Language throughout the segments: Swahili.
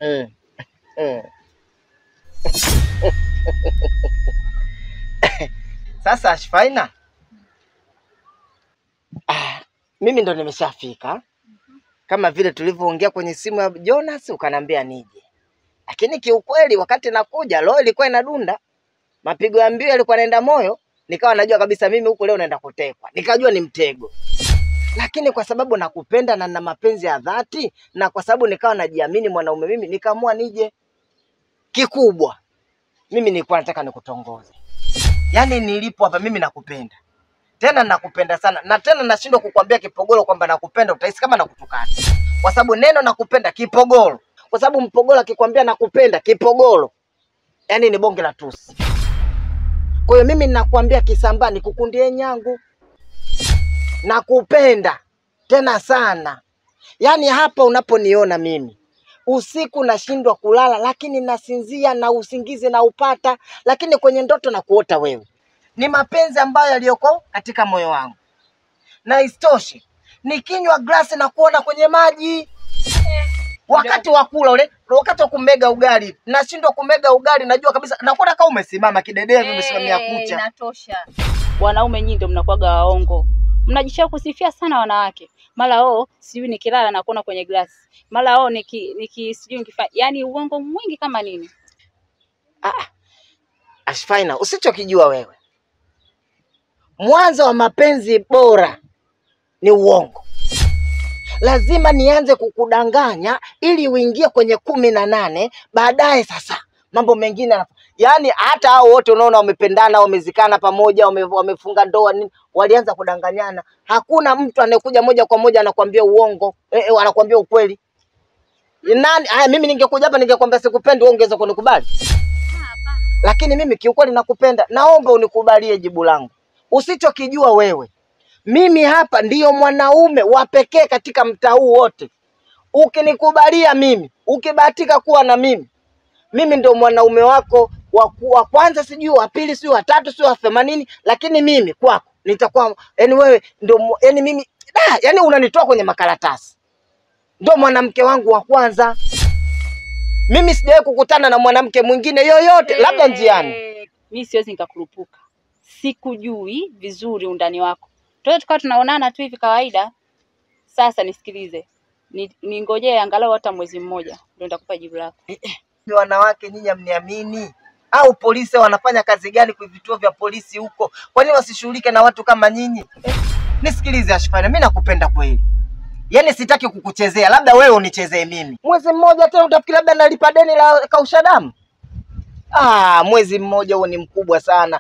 Mm. Mm. Sasa Ashfaina, ah, mimi ndo nimeshafika kama vile tulivyoongea kwenye simu ya Jonas, ukaniambia nije, lakini kiukweli wakati nakuja roho ilikuwa inadunda, mapigo ya mbio yalikuwa naenda moyo, nikawa najua kabisa mimi huku leo naenda kutekwa, nikajua ni mtego lakini kwa sababu nakupenda na na mapenzi ya dhati na kwa sababu nikawa najiamini mwanaume mimi, nikaamua nije. Kikubwa mimi nilikuwa nataka nikutongoze, yaani nilipo hapa mimi nakupenda tena, nakupenda sana na tena nashindwa kukwambia kipogolo kwamba nakupenda, utahisi kama nakutukana, kwa sababu neno nakupenda kipogolo, kwa sababu mpogolo akikwambia nakupenda kipogolo, yaani ni bonge la tusi. Kwa hiyo mimi ninakwambia Kisambaa, nikukundie nyangu nakupenda tena sana. Yaani hapa unaponiona mimi usiku nashindwa kulala, lakini nasinzia na usingizi na upata, lakini kwenye ndoto na kuota wewe. Ni mapenzi ambayo yaliyoko katika moyo wangu, na isitoshe nikinywa glasi na kuona kwenye maji wakati wa kula ule, wakati wa kumega ugali nashindwa kumega ugali, najua kabisa nakuona kama umesimama kidedea hivi, umesimamia kucha. Inatosha. Wanaume nyinyi ndio mnakuwaga waongo, mnajisha kusifia sana wanawake, mara oh, sijui nikilala na kuona kwenye glasi, mara oh, niki, niki sijui nikifanya, yani uongo mwingi kama nini. Ah, Ashfaina, usichokijua wewe, mwanzo wa mapenzi bora ni uongo. Lazima nianze kukudanganya ili uingie kwenye kumi na nane, baadaye sasa mambo mengine yanafu- yaani hata hao wote unaona wamependana, wamezikana pamoja, wame, wamefunga ndoa nini, walianza kudanganyana. Hakuna mtu anayekuja moja kwa moja anakuambia uongo eh, eh, anakuambia ukweli. Nani? Haya, mimi ningekuja hapa ningekwambia sikupendi, wewe ungeweza kunikubali? lakini mimi kiukweli nakupenda, naomba unikubalie jibu langu. Usichokijua wewe, mimi hapa ndiyo mwanaume wa pekee katika mtaa huu wote. Ukinikubalia mimi, ukibahatika kuwa na mimi, mimi ndio mwanaume wako wa ku- wa kwanza, sijui wa pili, sijui wa tatu, sijui wa themanini, lakini mimi kwako nitakuwa yani wewe ndio mu- yani mimi da, yani unanitoa kwenye makaratasi, ndio mwanamke wangu wa kwanza. Mimi sijawahi kukutana na mwanamke mwingine yoyote, labda njiani. Mi siwezi nikakurupuka, sikujui vizuri undani wako, tuwe tukawa tunaonana tu hivi kawaida. Sasa nisikilize, ni- ningojee angalau hata mwezi mmoja ndio nitakupa jibu lako. Ni wanawake nyinyi hamniamini au polisi wanafanya kazi gani kwa vituo vya polisi huko? Kwa nini wasishughulike na watu kama nyinyi? Eh, nisikilize Ashfana, mimi nakupenda kweli, yaani sitaki kukuchezea, labda wewe unichezee mimi. Mwezi mmoja tena utafikiri labda nalipa deni la kausha damu? Ah, mwezi mmoja huo ni mkubwa sana.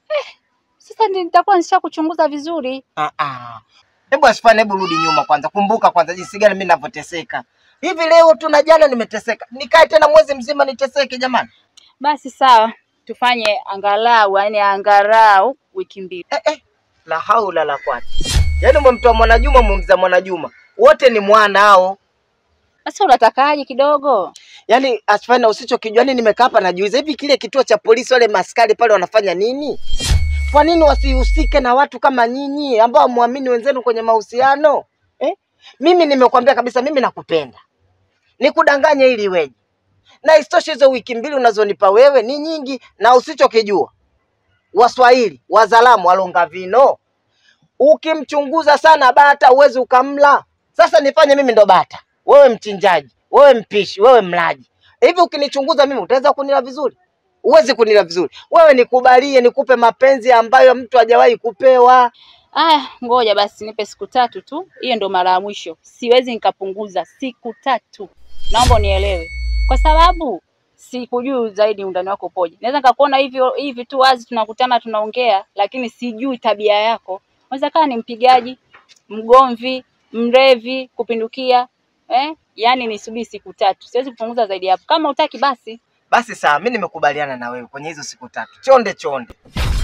Sasa ndi- nitakuwa nishakuchunguza vizuri. Ah, ah. Hebu Ashfana, hebu rudi nyuma kwanza, kumbuka kwanza jinsi gani mimi ninavyoteseka. Hivi leo tu na jana nimeteseka, nikae tena mwezi mzima niteseke jamani? Basi sawa, tufanye angalau, yani angalau wiki mbili. eh, eh. La haula la quwata. Yaani umemtoa Mwanajuma umemza Mwanajuma, wote ni mwana hao. Sasa unatakaje kidogo? Yaani Asfana, usichokijua, yani nimekaa hapa najiuliza, hivi kile kituo cha polisi wale maskari pale wanafanya nini? Kwa nini wasihusike na watu kama nyinyi ambao muamini wenzenu kwenye mahusiano eh? Mimi nimekwambia kabisa, mimi nakupenda, nikudanganye ili iweje? Na isitoshe hizo wiki mbili unazonipa wewe ni nyingi, na usichokijua Waswahili wazalamu walonga vino, ukimchunguza sana bata uwezi ukamla. Sasa nifanye mimi ndo bata, wewe mchinjaji, wewe mpishi, wewe mlaji. Hivi ukinichunguza mimi utaweza kunila vizuri? Huwezi kunila vizuri. Wewe nikubalie, nikupe mapenzi ambayo mtu hajawahi kupewa. Aya, ngoja basi nipe siku tatu tu, hiyo ndo mara ya mwisho. Siwezi nikapunguza siku tatu, naomba unielewe, kwa sababu sikujui zaidi undani wako upoje. Naweza nikakuona hivyo hivi tu wazi, tunakutana tunaongea, lakini sijui tabia yako. Unaweza kaa ni mpigaji, mgomvi, mrevi kupindukia eh? Yaani nisubiri siku tatu, siwezi kupunguza zaidi ya hapo. Kama utaki basi Basi sawa, mimi nimekubaliana na wewe kwenye hizo siku tatu. Chonde chonde,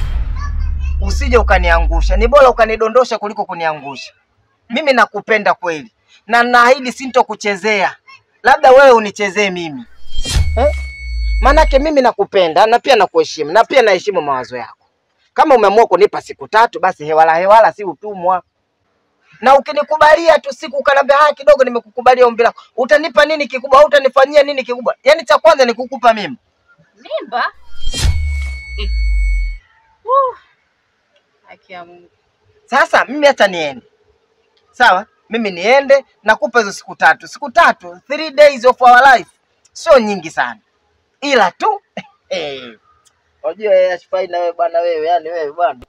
usije ukaniangusha. Ni bora ukanidondosha kuliko kuniangusha. Mimi nakupenda kweli, na naahidi sintokuchezea, labda wewe unichezee mimi eh? Maanake mimi nakupenda na pia nakuheshimu na pia naheshimu mawazo yako. Kama umeamua kunipa siku tatu, basi hewala hewala, si utumwa. na ukinikubalia tu siku ukaniambia haya kidogo, nimekukubalia ombi lako, utanipa nini kikubwa au utanifanyia nini kikubwa? Yaani cha kwanza ni kukupa mimba. Mimba? Eh. Woo. Haki ya Mungu. Sasa mimi hata niende, sawa? Mimi niende, nakupa hizo siku tatu, siku tatu, three days of our life, sio nyingi sana, ila tu eh, unajua yeye ashifai na wewe bwana, wewe yani wewe bwana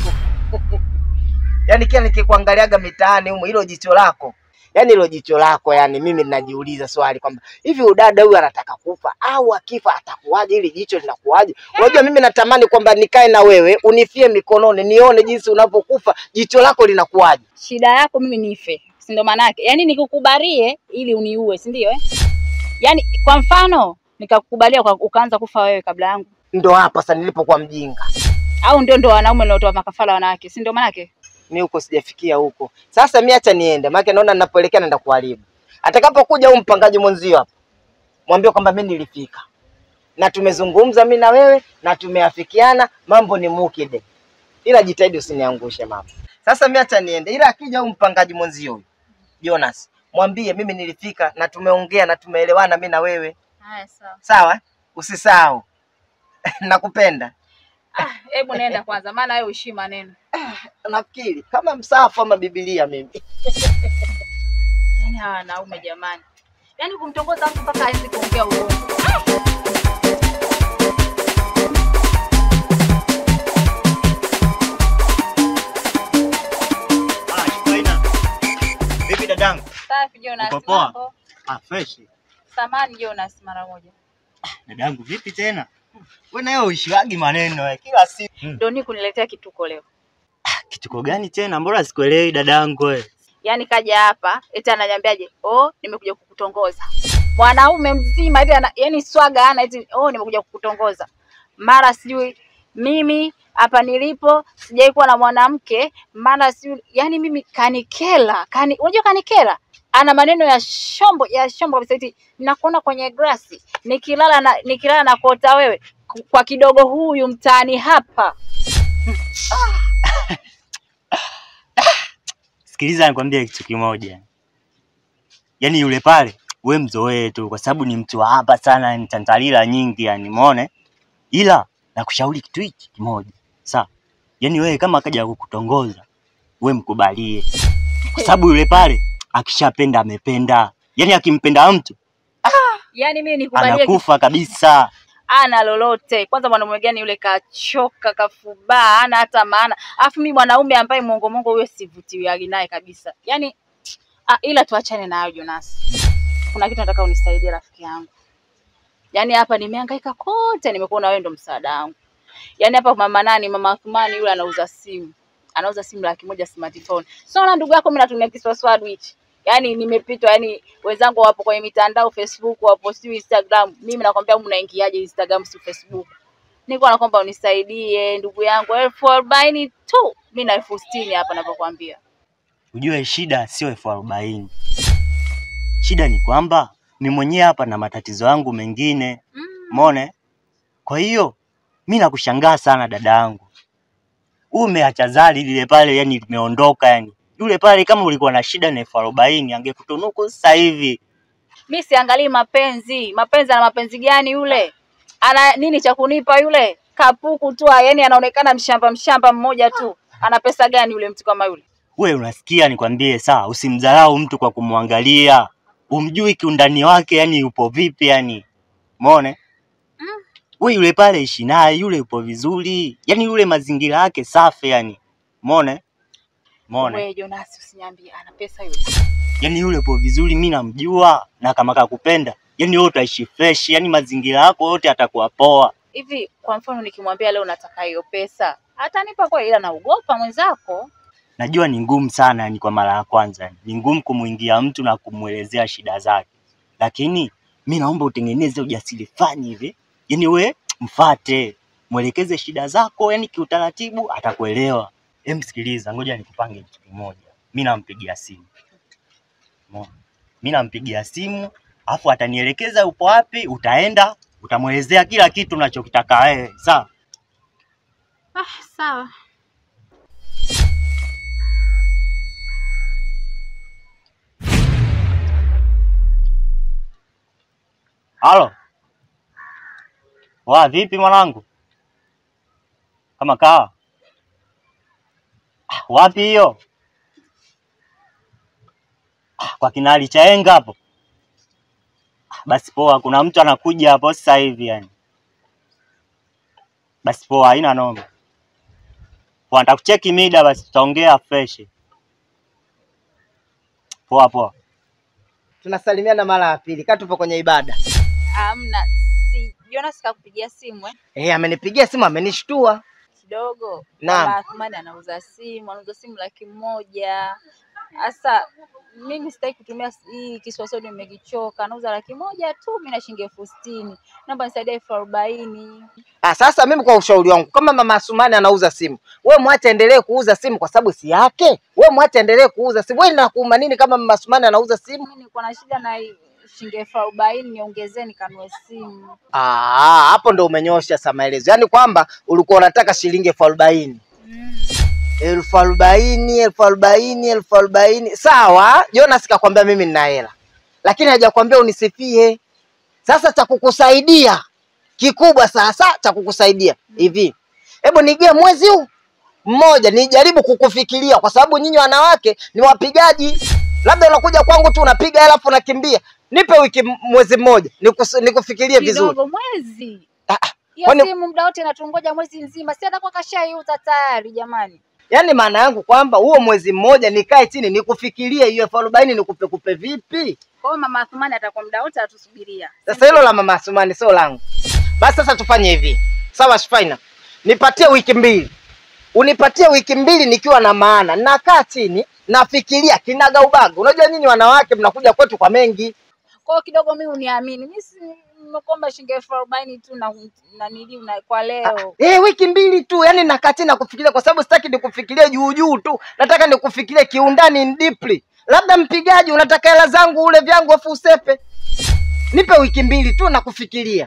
yani kila nikikuangaliaga mitaani humo, hilo jicho lako yani hilo jicho lako yani, mimi ninajiuliza swali kwamba hivi udada huyu anataka kufa au akifa atakuwaje? Hili jicho linakuwaje? Unajua mimi natamani kwamba nikae na wewe unifie mikononi, nione jinsi unavyokufa, jicho lako linakuwaje. Shida yako mimi nife, si ndo maana yake? Yaani nikukubalie ili uniue, si ndio eh? Yaani kwa mfano nikakukubalia kwa ukaanza kufa wewe kabla yangu, Ndo hapa sasa nilipokuwa mjinga, au ndio ndo wanaume niliotoa makafara wanawake, si ndio maana yake? mi huko sijafikia huko. Sasa mi acha niende, maana naona ninapoelekea naenda kuharibu. Atakapokuja huyu mpangaji mwenzio hapa, mwambie kwamba mi nilifika na tumezungumza mi na wewe na tumeafikiana, mambo ni mukide, ila jitahidi usiniangushe mama. Sasa mi acha niende, ila akija huyu mpangaji mwenzio huyu Jonas, mwambie mimi nilifika na tumeongea na tumeelewana mi na wewe, Haya sawa. sawa? Usisahau nakupenda. Ah, hebu nenda kwanza maana wewe uishi maneno. Nafikiri kama msafu ama Biblia mimi Yaani hawa wanaume jamani. Yaani kumtongoza mtu mpaka hawezi kuongea uongo. Ah, Shikaina. Vipi dadangu? Safi Jonas. Uko poa? mambo? Ah, fresh. Samani Jonas mara moja. Dadangu vipi tena? Wewe nayo uishiwagi maneno eh, kila siku. Hmm. Ndio ni kuniletea kituko leo. Kituko gani tena? Mbona sikuelewi dadangu wewe? Yaani kaja hapa eti ananiambiaje? Oh, nimekuja kukutongoza. Mwanaume mzima hivi ana yaani swaga ana eti oh, nimekuja kukutongoza. Mara sijui mimi hapa nilipo sijai kuwa na mwanamke, mara sijui yaani mimi kanikela, kani unajua kanikela ana maneno ya shombo ya shombo kabisa eti nakuona kwenye grasi nikilala na nikilala na kuota wewe K- kwa kidogo huyu mtaani hapa. Sikiliza nikwambie kitu kimoja. Yaani yule pale we mzoee tu kwa sababu ni mtu wa hapa sana, ni tantalila nyingi yani, umeona? Ila nakushauri kitu hiki kimoja. Sawa? Yaani wewe kama akaja kukutongoza, we mkubalie. Kwa sababu yule pale akishapenda amependa. Yaani akimpenda mtu Yaani mimi nikubalie anakufa kabisa. ana lolote. Kwanza mwanamume gani yule kachoka, kafubaa, hana hata maana. Alafu mimi mwanaume ambaye mongo mongo huyo sivutiwi naye kabisa. Yaani ah, ila tuachane na hayo Jonas. Kuna kitu nataka unisaidie rafiki yangu. Yaani hapa nimehangaika kote, nimekuona wewe ndo msaada wangu. Yaani hapa mama nani, mama Athumani yule anauza simu. Anauza simu laki moja smartphone. Sio na ndugu yako mimi natumia kiswaswadu hichi. Yaani nimepitwa, yani wenzangu wapo kwenye mitandao Facebook, wapo sijui Instagram. Mimi nakwambia humu naingiaje Instagram si Facebook. Niko nakwamba unisaidie ndugu yangu, elfu arobaini tu. Mimi na elfu sitini hapa navyokwambia. Ujue shida sio elfu arobaini. Shida ni kwamba mi mwenyewe hapa na matatizo yangu mengine, Mm. umeona? Kwa hiyo mi nakushangaa sana dada yangu, umeacha zali lile pale, yani limeondoka yani. Yule pale kama ulikuwa na shida na elfu arobaini angekutunuku sasa hivi. Mi siangalii mapenzi. Mapenzi ana mapenzi gani yule? Ana nini cha kunipa yule? Kapuku tu, yani anaonekana mshamba mshamba mmoja tu. Ana pesa gani yule mtu kama yule? We unasikia, nikwambie sawa, usimdharau mtu kwa kumwangalia, umjui kiundani wake, yani yupo vipi yani, umeona? Mm. We yule pale ishi naye, yule yupo vizuri, yani yule mazingira yake safi yani, umeona? Umeona? Wewe Jonas usiniambie ana pesa yule. yani yule upo vizuri, mi namjua, na kama kakupenda, yani wewe utaishi fresh, yani mazingira yako yote atakuwa poa. Hivi kwa mfano nikimwambia leo nataka hiyo pesa, atanipa kwa ila naogopa mwenzako. Najua ni ngumu sana, yani kwa mara ya kwanza yani. ni ngumu kumwingia mtu na kumwelezea shida zake, lakini mi naomba utengeneze ujasiri fani hivi, yani we mfate, mwelekeze shida zako, yani kiutaratibu, atakuelewa. Hem, sikiliza, ngoja nikupange kitu kimoja. Mi nampigia simu, Umeona? mi nampigia simu, afu atanielekeza upo wapi, utaenda utamwelezea kila kitu unachokitaka wewe, sawa? Ah, sawa. Wa vipi mwanangu? Kama kawa. Ah, Wapi hiyo? Ah, Kwa kinali cha enga hapo. Ah, Basi poa, kuna mtu anakuja hapo sasa hivi yani. Basi poa, haina noma. Poa, nitakucheki mida basi tutaongea fresh. Poa poa. Tunasalimiana mara ya pili, kaa tupo kwenye ibada. Amna, si Jonas kakupigia simu eh? Eh, amenipigia simu amenishtua. Kidogo. Naam. Mama Athmani anauza simu, anauza simu laki moja. Sasa mimi sitaki kutumia hii kiswaswadi, nimekichoka. Anauza laki moja tu, mimi na shilingi elfu sitini. Naomba nisaidie elfu arobaini. Ah, sasa mimi kwa ushauri wangu, kama mama Asumani anauza simu, we mwache endelee kuuza simu kwa sababu si yake. We mwache endelee kuuza simu. Wewe inakuuma nini kama mama Asumani anauza simu? Mimi niko na shida na shilingi elfu arobaini, niongezee nikanue simu. Ah, hapo ndo umenyosha sa maelezo, yaani kwamba ulikuwa unataka shilingi elfu arobaini Mm. elfu arobaini elfu arobaini elfu arobaini Sawa, Jonas kakwambia mimi nina hela, lakini hajakwambia unisifie. Sasa cha kukusaidia kikubwa sasa cha kukusaidia hivi, hebu nigie mwezi huu mmoja nijaribu kukufikiria, kwa sababu nyinyi wanawake ni wapigaji. Labda unakuja kwangu tu unapiga hela alafu unakimbia. Nipe wiki m- mwezi mmoja nikus, nikufikirie vizuri. Kidogo mwezi. Ah, ah, Hiyo Kwani- simu muda wote natungoja mwezi mzima, si atakuwa kashaiuza tayari jamani. Yaani maana yangu kwamba huo mwezi mmoja nikae chini nikufikirie hiyo elfu arobaini nikupe kupe vipi? Kwa hiyo mama Athumani atakuwa muda wote atusubiria. Sasa hilo la mama Asumani sio langu. Basi sasa tufanye hivi, sawa Shfaina, nipatie wiki mbili, unipatie wiki mbili nikiwa na maana, nakaa chini nafikiria kinaga ubaga. Unajua nyinyi wanawake mnakuja kwetu kwa mengi. Kwa hiyo kidogo mimi uniamini, mimi si nimekuomba shilingi elfu arobaini tu na na nili na kwa leo. Eh, wiki mbili tu, yani nakaa chini nakufikiria, kwa sababu sitaki nikufikirie juu juu tu, nataka nikufikirie kiundani in deeply. Labda mpigaji, unataka hela zangu ule vyangu afu usepe. Nipe wiki mbili tu nakufikiria.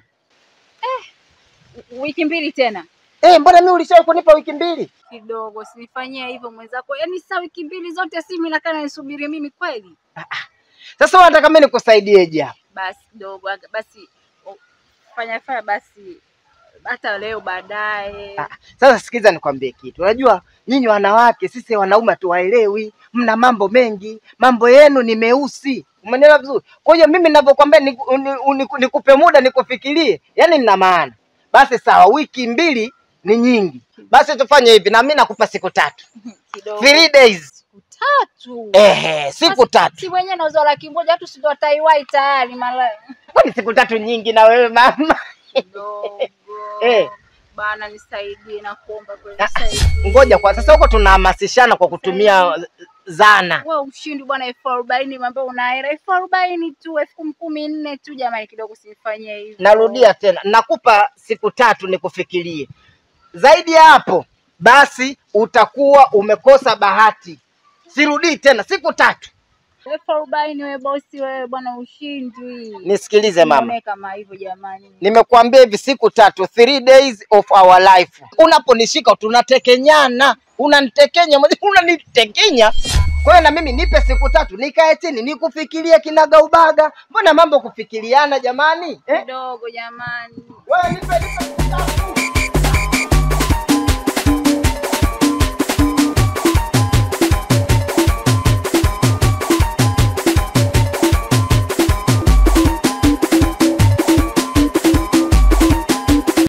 Wiki mbili tena Eh, mbona mimi ulishawahi kunipa wiki mbili? kidogo, sinifanyie hivyo mwenzako. Yaani saa wiki mbili zote simu inakaa nisubiri mimi kweli? Sasa wewe unataka mimi nikusaidieje hapa? Basi kidogo, aga- basi o- fanya fanya basi hata leo baadaye. Ah, Sasa sikiza nikwambie kitu. Unajua nyinyi wanawake, sisi wanaume hatuwaelewi, mna mambo mengi, mambo yenu ni meusi. Umenielewa vizuri? Kwa hiyo mimi ninavyokuambia niku- uni- uni- nikupe muda nikufikirie, yani nina maana. Basi sawa, wiki mbili ni nyingi. Basi tufanye hivi, na mimi nakupa siku tatu, Kidogo three days. siku tatu. Ehe, siku Basi, tatu. Si mwenyewe nauza laki moja, watu si ndio wataiwai tayari mara Kwani siku tatu nyingi na wewe mama? kidogo. Eh. Bana nisaidie na kuomba kweli Ah, nisaidie. Ngoja kwa sasa, huko tunahamasishana kwa kutumia zana. Wewe ushindi bwana, elfu arobaini mambo una hela elfu arobaini tu, elfu kumi kumi nne tu, jamani, kidogo sinifanyie hivyo. Narudia tena, nakupa siku tatu nikufikirie. Zaidi ya hapo, basi utakuwa umekosa bahati. Sirudii tena, siku tatu. elfu arobaini wewe bosi, wewe bwana, ushindwi. Nisikilize mama, Nione kama hivyo jamani. nimekuambia hivi siku tatu, three days of our life. Unaponishika tunatekenyana, unanitekenya mwenyewe, unanitekenya. Kwa hiyo na mimi nipe siku tatu, nikae chini nikufikirie kinaga ubaga. Mbona mambo kufikiriana jamani eh? Kidogo jamani. Wewe nipe, nipe siku tatu.